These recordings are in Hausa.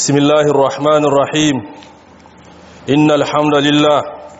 بسم الله الرحمن الرحيم إن الحمد لله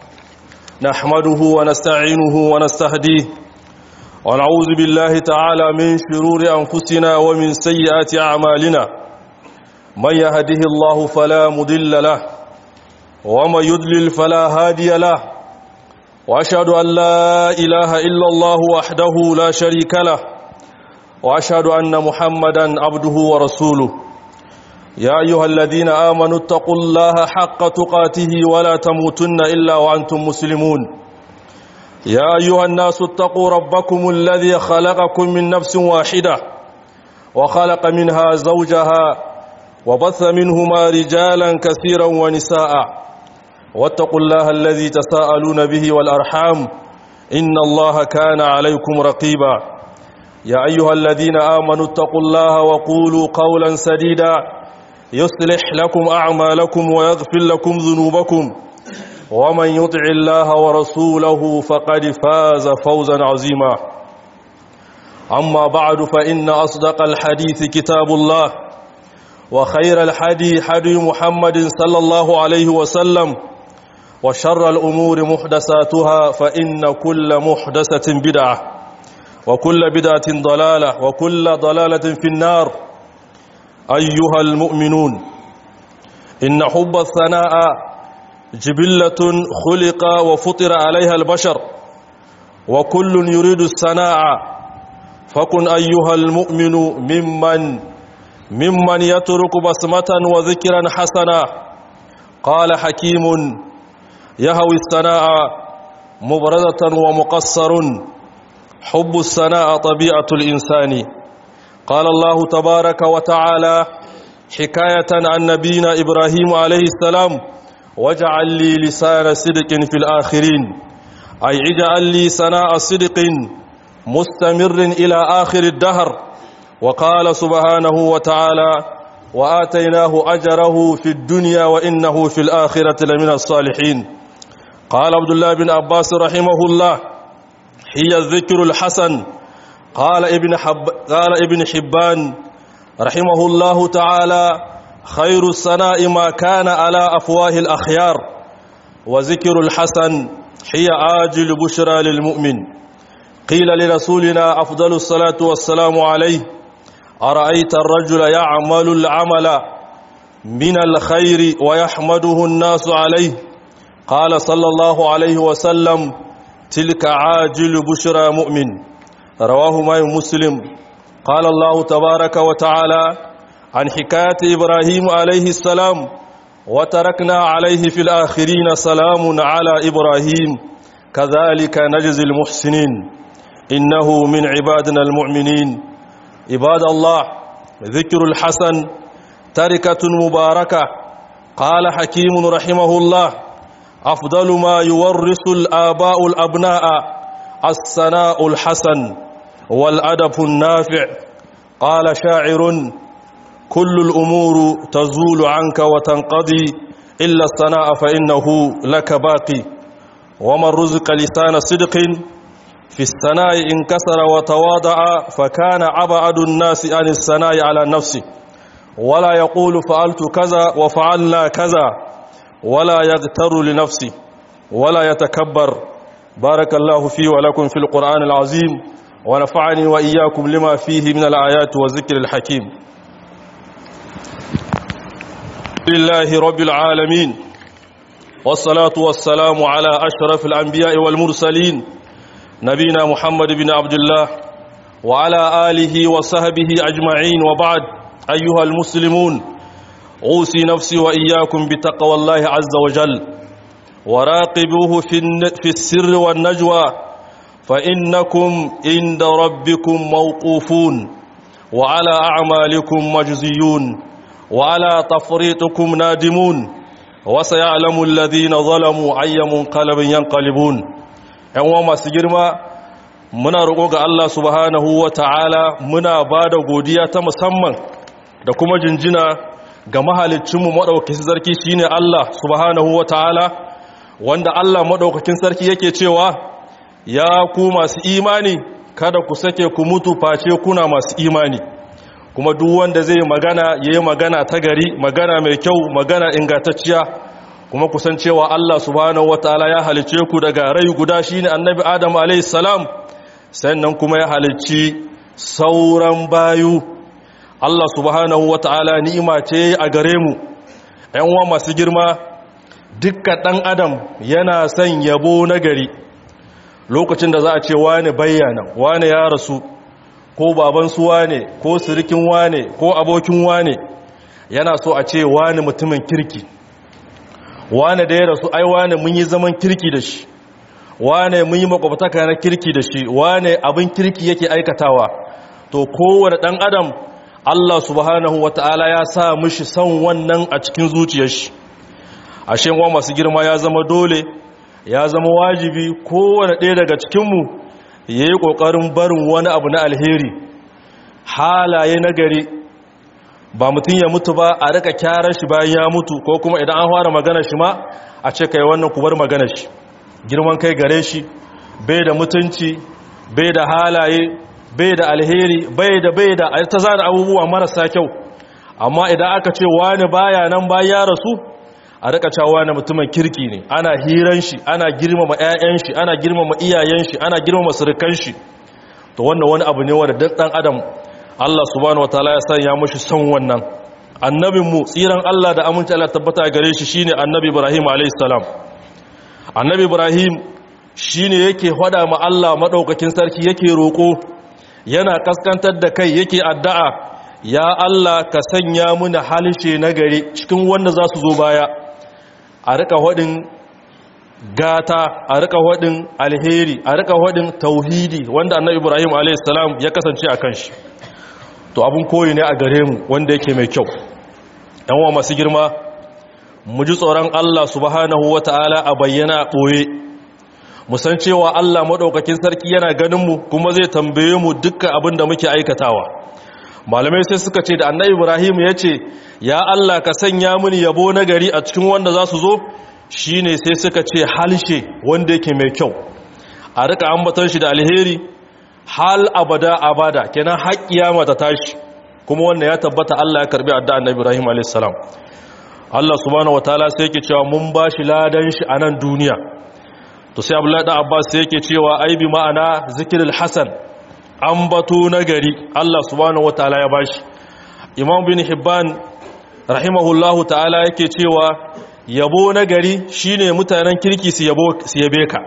نحمده ونستعينه ونستهديه ونعوذ بالله تعالى من شرور أنفسنا ومن سيئات أعمالنا من يهده الله فلا مضل له ومن يضلل فلا هادي له وأشهد أن لا إله إلا الله وحده لا شريك له وأشهد أن محمدا عبده ورسوله يا أيها الذين آمنوا اتقوا الله حق تقاته ولا تموتن إلا وأنتم مسلمون يا أيها الناس اتقوا ربكم الذي خلقكم من نفس واحدة وخلق منها زوجها وبث منهما رجالا كثيرا ونساء واتقوا الله الذي تساءلون به والأرحام إن الله كان عليكم رقيبا يا أيها الذين آمنوا اتقوا الله وقولوا قولا سديدا يصلح لكم أعمالكم ويغفر لكم ذنوبكم ومن يطع الله ورسوله فقد فاز فوزا عظيما أما بعد فإن أصدق الحديث كتاب الله وخير الحدي حدي محمد صلى الله عليه وسلم وشر الأمور محدثاتها فإن كل محدثة بدعة وكل بدعة ضلالة وكل ضلالة في النار أيها المؤمنون إن حب الثناء جبلة خلق وفطر عليها البشر وكل يريد الثناء فكن أيها المؤمن ممن ممن يترك بسمة وذكرا حسنا قال حكيم يهوي الثناء مبردة ومقصر حب الثناء طبيعة الإنسان قال الله تبارك وتعالى حكاية عن نبينا إبراهيم عليه السلام واجعل لي لسان صدق في الآخرين أي اجعل لي سناء صدق مستمر إلى آخر الدهر وقال سبحانه وتعالى وآتيناه أجره في الدنيا وإنه في الآخرة لمن الصالحين قال عبد الله بن عباس رحمه الله هي الذكر الحسن قال ابن, حب قال ابن حبان رحمه الله تعالى خير الثناء ما كان على أفواه الأخيار وذكر الحسن هي آجل بشرى للمؤمن قيل لرسولنا أفضل الصلاة والسلام عليه أرأيت الرجل يعمل العمل من الخير ويحمده الناس عليه قال صلى الله عليه وسلم تلك عاجل بشرى مؤمن رواه ماي مسلم قال الله تبارك وتعالى عن حكاية إبراهيم عليه السلام وتركنا عليه في الآخرين سلام على إبراهيم كذلك نجزي المحسنين إنه من عبادنا المؤمنين عباد الله ذكر الحسن تركة مباركة قال حكيم رحمه الله أفضل ما يورث الآباء الأبناء الثناء الحسن والأدب النافع قال شاعر كل الأمور تزول عنك وتنقضي إلا الثناء فإنه لك باقي ومن رزق لسان صدق في الثناء انكسر وتواضع فكان أبعد الناس عن الثناء على نفسه ولا يقول فعلت كذا وفعلنا كذا ولا يغتر لنفسه ولا يتكبر بارك الله فيه ولكم في القرآن العظيم ونفعني وإياكم لما فيه من الآيات والذكر الحكيم لله رب العالمين والصلاة والسلام على أشرف الأنبياء والمرسلين نبينا محمد بن عبد الله وعلى آله وصحبه أجمعين وبعد أيها المسلمون أوصي نفسي وإياكم بتقوى الله عز وجل وراقبوه في السر والنجوى فإنكم عند ربكم موقوفون وعلى أعمالكم مجزيون وعلى تفريطكم نادمون وسيعلم الذين ظلموا أي منقلب ينقلبون ‘yan masu girma muna roƙo ga Allah subhanahu wa ta'ala muna ba da godiya ta musamman da kuma jinjina ga mahalicinmu maɗaukakin sarki shine Allah subhanahu wa ta'ala wanda Allah maɗaukakin sarki yake cewa ya ku masu imani kada ku sake ku mutu face kuna masu imani kuma duk wanda zai magana yayi magana ta gari magana mai kyau magana ingantacciya kuma kusan cewa Allah subhanahu wataala ya halice ku daga rai guda shine annabi Adam alayhi salam sannan kuma ya halicci sauran bayu Allah subhanahu wataala ni'ima ce a gare mu ƴan uwa masu girma dukkan ɗan adam yana son yabo na gari lokacin da za a ce wane bayyana wane ya rasu ko baban su wane ko sirikin wane ko abokin wane yana so a ce wane mutumin kirki wane da ya rasu ai wane mun yi zaman kirki da shi wane mun yi makwabtaka na kirki da shi wane abin kirki yake aikatawa to kowane ɗan adam Allah subhanahu wata'ala ya sa mishi son wannan a cikin zuciyar shi ashe wa masu girma ya zama dole ya zama wajibi kowane ɗaya daga cikinmu ya yi ƙoƙarin barin wani abu na alheri halaye na gari ba mutum ya mutu ba a rika kyarar shi bayan ya mutu ko kuma idan an fara magana shi ma a ce kai wannan ku bar magana shi girman kai gare shi bai da mutunci bai da halaye bai da alheri bai da bai da ta zana abubuwa marasa kyau amma idan aka ce wani baya nan bayan ya rasu a rika cewa na mutumin kirki ne ana hiran shi ana girmama ƴaƴan shi ana girmama iyayen shi ana girmama surukan shi to wannan wani abu ne wanda duk dan adam Allah subhanahu wataala ya sanya mushi son wannan annabin mu tsiran Allah da aminci Allah tabbata gare shi shine annabi Ibrahim alayhi salam annabi Ibrahim shine yake hada ma Allah madaukakin sarki yake roko yana kaskantar da kai yake addu'a ya Allah ka sanya muna halishe nagari cikin wanda za su zo baya a rika hudin gata a rika hudin alheri a rika hudin tauhidi wanda annabi ibrahim a.s. ya kasance a kan shi to abin koyi ne a gare mu wanda yake mai kyau wa masu girma mu ji tsoron allah subhanahu wa ta'ala a bayyana ɓoye musan cewa allah maɗaukakin sarki yana ganinmu kuma zai tambaye mu dukkan abin da muke aikatawa malamai sai suka ce da annabi ibrahim ya ce ya allah ka sanya mini yabo na gari a cikin wanda za su zo shine sai suka ce halshe wanda yake mai kyau a rika ambaton shi da alheri hal abada abada kenan har kiyama ta tashi kuma wannan ya tabbata allah ya karbi addu'a annabi ibrahim alayhis salam allah subhanahu wataala sai yake cewa mun bashi ladan shi a nan duniya to sai abdullahi da abbas sai yake cewa ai bi ma'ana zikrul hasan ambato na gari Allah subhanahu wataala ya bashi Imam bin Hibban rahimahullahu ta'ala yake cewa yabo na gari shine mutanen kirki su yabo su yabe ka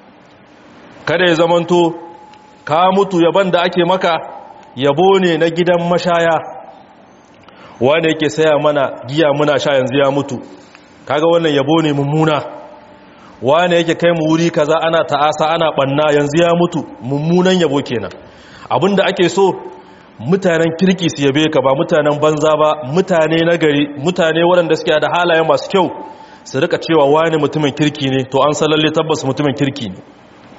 kada ya zamanto ka mutu yaban da ake maka yabo ne na gidan mashaya wanda yake saya mana giya muna sha yanzu ya mutu kaga wannan yabo ne mummuna wane yake kai mu wuri kaza ana ta'asa ana banna yanzu ya mutu mummunan yabo kenan abinda ake so mutanen kirki su yabe ka ba mutanen banza ba mutane na gari mutane waɗanda suke da halaye masu kyau su rika cewa wani mutumin kirki ne to an salalle tabbas mutumin kirki ne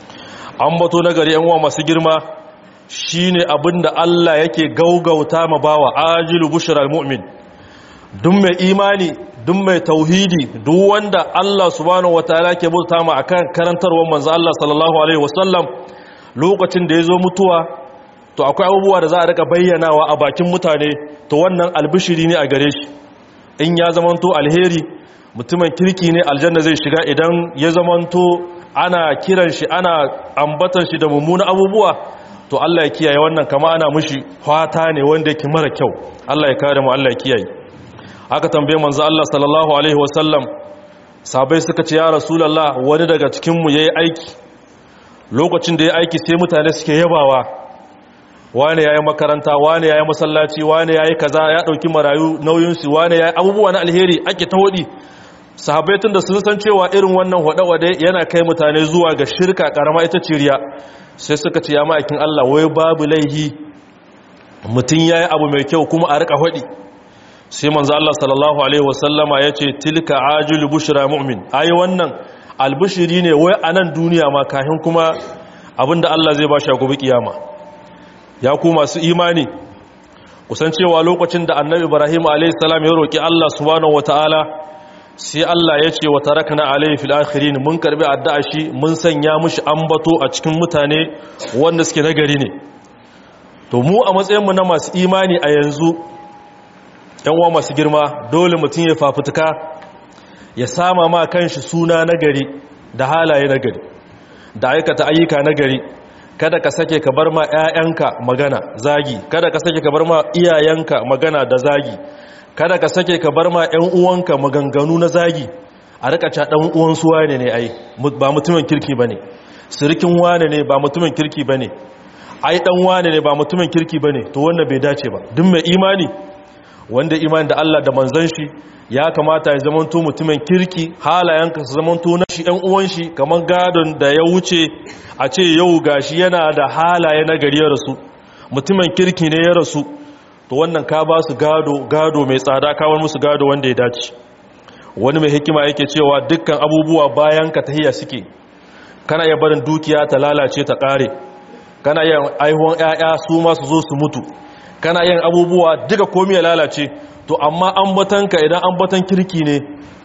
an bato na gari uwa masu girma shine abinda Allah yake gaugauta ma bawa ajilu bushral mu'min duk mai imani duk mai tauhidi duk wanda Allah subhanahu wataala ke bauta ma akan karantarwar manzo Allah sallallahu alaihi wasallam lokacin da yazo mutuwa to akwai abubuwa da za a rika bayyanawa a bakin mutane to wannan albishiri ne a gare shi in ya zamanto alheri mutumin kirki ne aljanna zai shiga idan ya zamanto ana kiran shi ana ambatan shi da mummuna abubuwa to Allah ya kiyaye wannan kama ana mushi fata ne wanda yake mara kyau Allah ya kare mu Allah ya kiyaye aka tambaye manzo Allah sallallahu alaihi wasallam sabai suka ce ya rasulullah wani daga cikin mu yayi aiki lokacin da yayi aiki sai mutane suke yabawa wane yayi makaranta wane yayi masallaci wane yayi kaza ya dauki marayu nauyin su wane yayi abubuwa na alheri ake ta hodi sahabbai tun da sun san cewa irin wannan hode-hode yana kai mutane zuwa ga shirka karama ita ciriya sai suka ce ya ma'aikin Allah wai babu laihi mutum yayi abu mai kyau kuma a rika hodi sai manzo Allah sallallahu alaihi wasallama yace tilka ajil bushra mu'min ai wannan albushiri ne wai anan duniya ma kafin kuma abinda Allah zai ba shi gobe kiyama ya ku masu imani kusan cewa lokacin da annabi Ibrahim alaihi salam ya roki Allah subhanahu wataala sai Allah ya ce wa tarakna alaihi fil akhirin mun karbi addu'a shi mun sanya mushi ambato a cikin mutane wanda suke nagari ne to mu a matsayinmu na masu imani a yanzu uwa masu girma dole mutum ya fafutuka ya sama ma kanshi suna nagari da halaye nagari da aikata ayyuka nagari kada ka sake ka bar ma 'ya'yanka magana zagi kada ka sake ka bar ma iyayenka magana da zagi kada ka sake ka bar ma 'yan uwanka maganganu na zagi a rika ca dan uwan su wane ne ai ba mutumin kirki bane sirikin wane ne ba mutumin kirki bane ai dan wane ne ba mutumin kirki bane to wannan bai dace ba duk mai imani wanda imani da Allah da manzon shi ya kamata ya zamanto mutumin kirki halayenka su zamanto na shi ɗan uwan shi kamar gadon da ya wuce a ce yau gashi yana da halaye na gari ya rasu mutumin kirki ne ya rasu to wannan ka ba su gado gado mai tsada kawar musu gado wanda ya dace wani mai hikima yake cewa dukkan abubuwa bayan ka tahiya suke kana iya barin dukiya ta lalace ta kare kana yin aihuwan 'ya'ya su ma su zo su mutu kana yin abubuwa duka komai ya lalace to amma ambatanka idan ambatan kirki ne